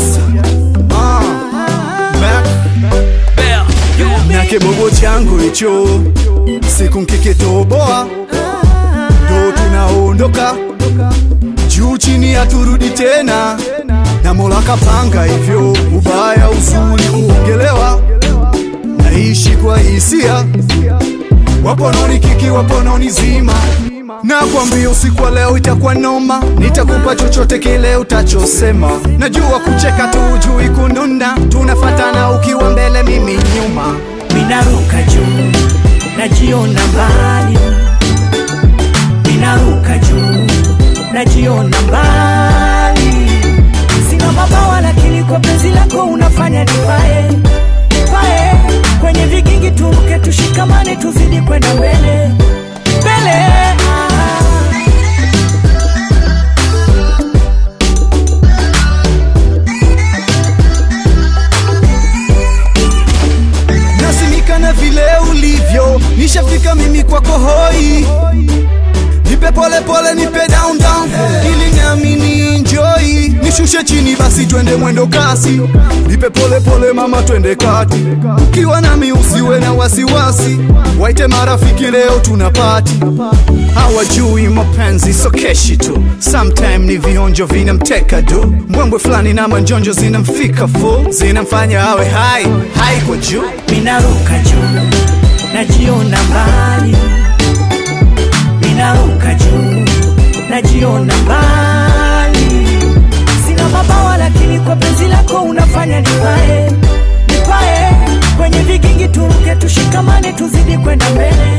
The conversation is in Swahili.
Ah, Mac. na kibogo changu hicho siku nkikitoboa ndo tunaondoka juu chini haturudi tena na mola kapanga hivyo ubaya uzuri kuongelewa naishi kwa hisia wapononi kiki wapononi zima na kwambia usiku wa leo itakuwa noma nitakupa chochote kile utachosema najua kucheka tu ujui kununa tunafatana ukiwa mbele mimi nyuma Minaruka juu, najiona mbali. Minaruka juu, najiona mbali. Sina mabawa lakini kwa penzi lako unafanya nipae pae. Kwenye vigingi turuke, tushikamane, tuzidi kwenda mbele mbele. Ah. nasimika na vile ulivyo nishafika mimi kwako hoi nipe pole pole nipe down down ili nami ni enjoy nishushe chini basi twende mwendo kasi nipe pole pole mama twende kati ukiwa nami usiwe na wasiwasi waite marafiki leo tuna pati hawajui mapenzi so keshi tu sometime ni vionjo vinamteka du mbwembwe fulani na manjonjo zinamfika full zinamfanya awe hai hai kwa juu Minaruka juu, najiona mbali. Minaruka juu, najiona mbali. Sina mabawa lakini kwa penzi lako unafanya nipae, nipae. Kwenye vigingi turuke, tushikamane, tuzidi kwenda mbele